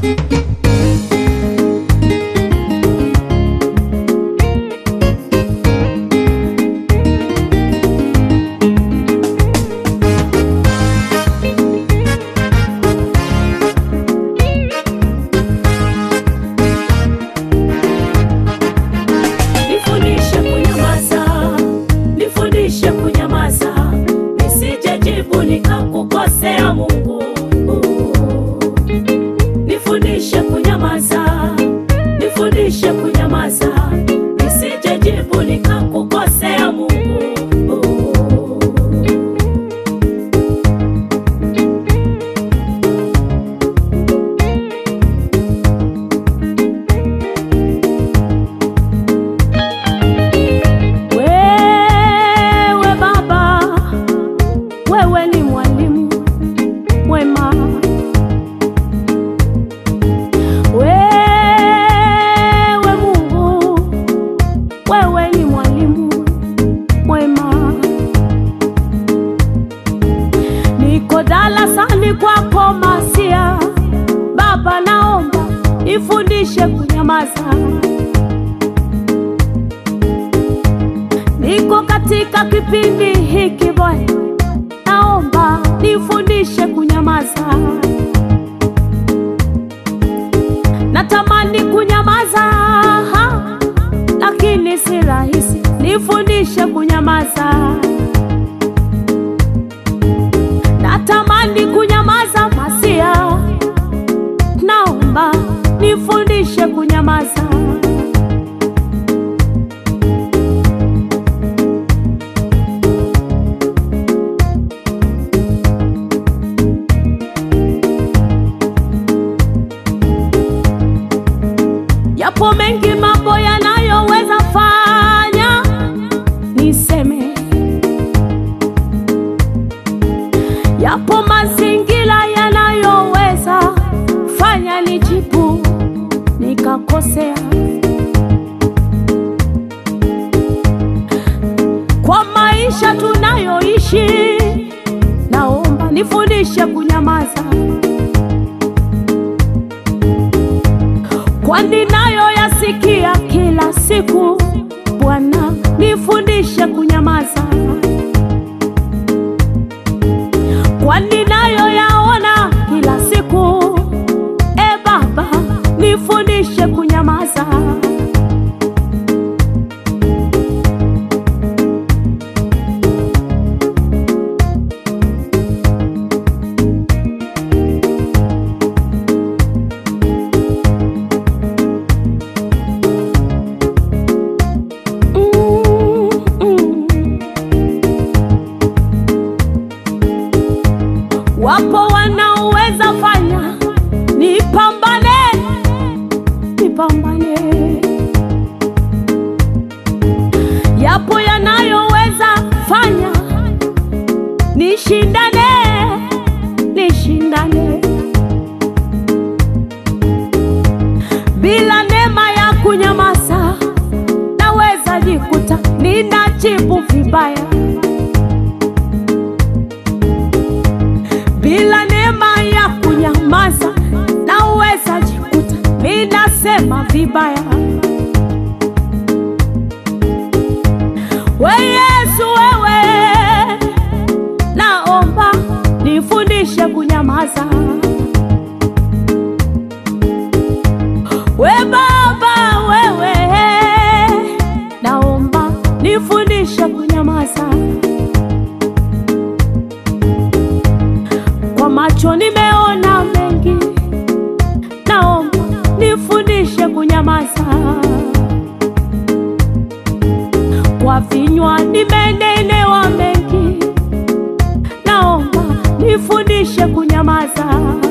Nifundishe kunyamaza, nifundishe kunyamaza, nisije jibu nikakukosea Mungu. Nifundishe kunyamaza, nifundishe kunyamaza, nisije jibu nikakukosea Mungu. Wewe Baba, wewe ni mwalimu mwema. Wewe Mungu, wewe ni mwalimu mwema. Niko darasani kwako Masia, Baba, naomba nifundishe kunyamaza. Niko katika kipindi hiki Bwana, naomba nifundishe kunyamaza. Natamani kunyamaza, ha, lakini si rahisi. Nifundishe kunyamaza. Natamani kunyamaza, Masia, naomba nifundishe kunyamaza. Yapo mengi mambo yanayoweza fanya niseme, yapo mazingira yanayoweza fanya nijibu nikakosea. Kwa maisha tunayoishi, naomba nifundishe kunyamaza. kwani nayo yasikia kila siku. Bwana, nifundishe kunyamaza, kwani nayo yaona kila siku. E Baba, nifundishe kunyamaza. Mm, mm. Wapo wanaoweza fanya nipambane, nipambane. Yapo yanayoweza fanya nishindane, nishindane. Bila neema ya kunyamaza, naweza jikuta ninajibu vibaya. Bila neema ya kunyamaza, naweza jikuta ninasema vibaya. We Yesu, wewe naomba nifundishe kunyamaza. We Baba, wewe naomba nifundishe kunyamaza. Kwa macho nimeona mengi, naomba nifundishe kunyamaza. Kwa vinywa nimenenewa mengi, naomba nifundishe kunyamaza.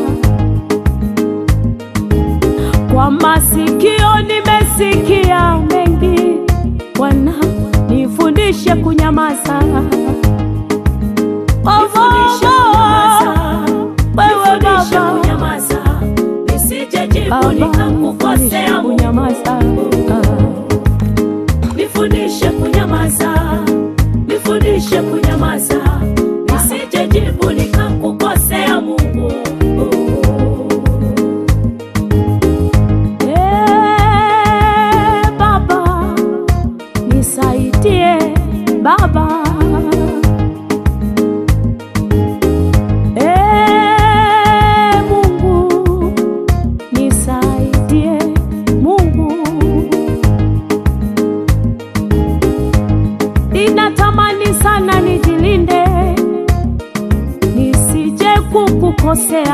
Kwa masikio nimesikia mengi, Bwana nifundishe kunyamaza. Oh, Nifundishe kunyamaza. wewe Nifundishe Baba, kunyamaza, nisije jibu Baba, nifundishe nikakukosea Mungu. kunyamaza. Nifundishe kunyamaza, nifundishe kunyamaza, nisije jibu nikakukosea Mungu.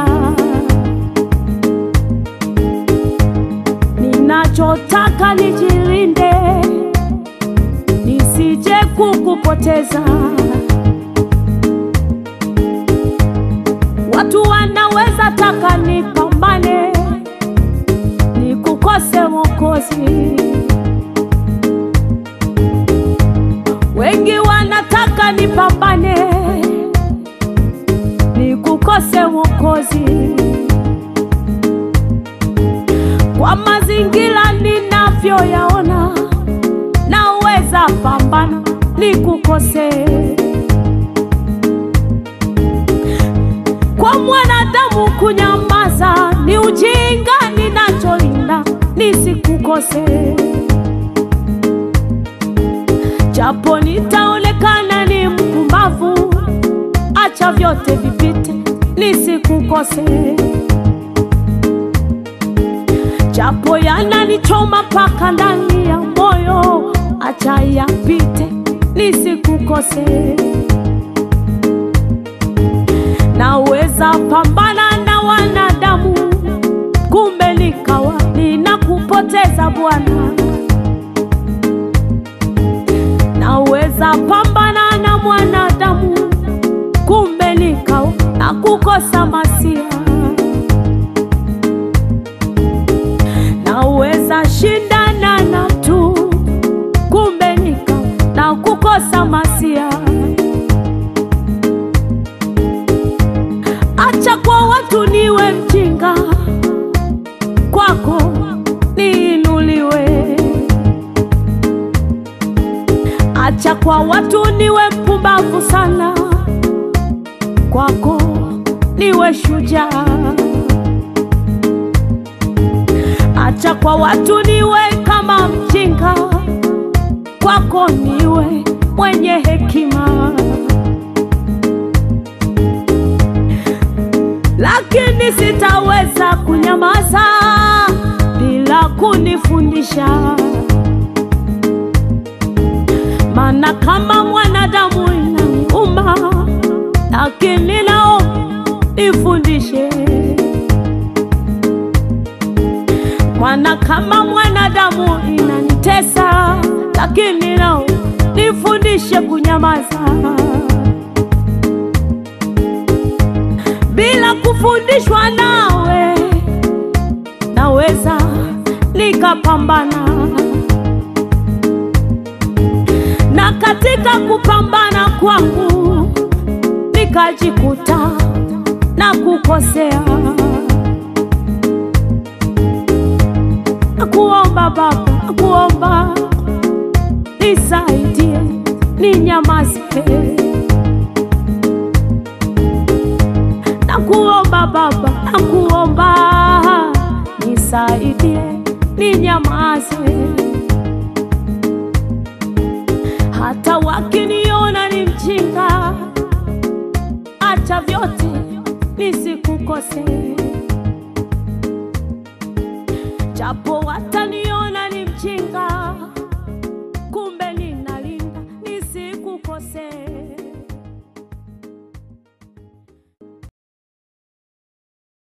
ninachotaka nijilinde, nisije kukupoteza. Watu wanaweza taka nipambane, nikukose Mwokozi. Wengi wanataka nipambane, nikukose Mwokozi. Kwa mazingira ninavyoyaona, naweza pambana nikukose. Kwa mwanadamu kunyamaza ni ujinga, ninacholinda nisikukose. Japo nitaonekana ni mpumbavu, acha vyote vipite, nisikukose. Japo yananichoma mpaka ndani ya moyo, acha yapite, nisikukose. Naweza pambana na wanadamu, kumbe nikawa ninakupoteza Bwana. Naweza pambana na mwanadamu, kumbe nikawa nakukosa Masia. Naweza shindana na mtu, kumbe nikawa nakukosa Masia. Acha kwa watu niwe mjinga, kwako niinuliwe. Acha kwa watu niwe mpumbavu sana, kwako niwe shujaa. Acha kwa watu niwe kama mjinga, kwako niwe mwenye hekima. lakini sitaweza kunyamaza bila kunifundisha, maana kama mwanadamu inaniuma, lakini nao nifundishe, maana kama mwanadamu inanitesa, lakini nao nifundishe kunyamaza. bila kufundishwa nawe, naweza nikapambana, na katika kupambana kwangu nikajikuta na kukosea. Nakuomba Baba, nakuomba nisaidie, ninyamaze Nakuomba Baba, nakuomba nisaidie, ninyamaze. Hata wakiniona ni mjinga, acha vyote nisikukose, japo wata